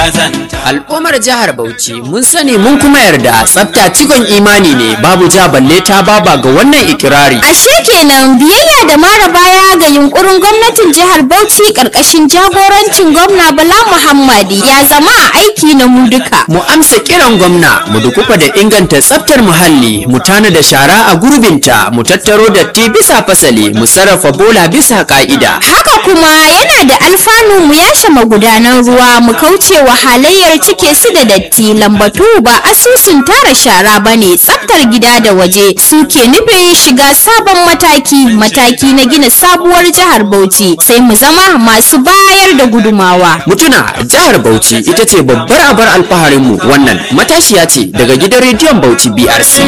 zanta Al'ummar jihar Bauchi mun sani mun kuma yarda tsafta cikon imani ne babu ja balle ta baba ga wannan ikirari. Ashe kenan biyayya da mara baya ga yunkurin gwamnatin jihar Bauchi karkashin jagorancin gwamna Bala Muhammadi ya zama a aiki na mu duka. Mu amsa kiran gwamna mu dukufa da inganta tsaftar muhalli mu tana da shara a gurbinta mu tattaro datti bisa fasali mu sarrafa bola bisa ka'ida. Haka kuma yana da alfanu mu yashe magudanan ruwa mu kauce wa halayyar cike su da datti lambatu ba asusun tara shara bane tsaftar gida da waje suke nufin shiga sabon mataki mataki na gina sabuwar jihar Bauchi sai mu zama masu bayar da gudumawa. Mutuna jihar Bauchi ita ce babbar abar alfaharinmu wannan matashiya ce daga gidan rediyon Bauchi BRC.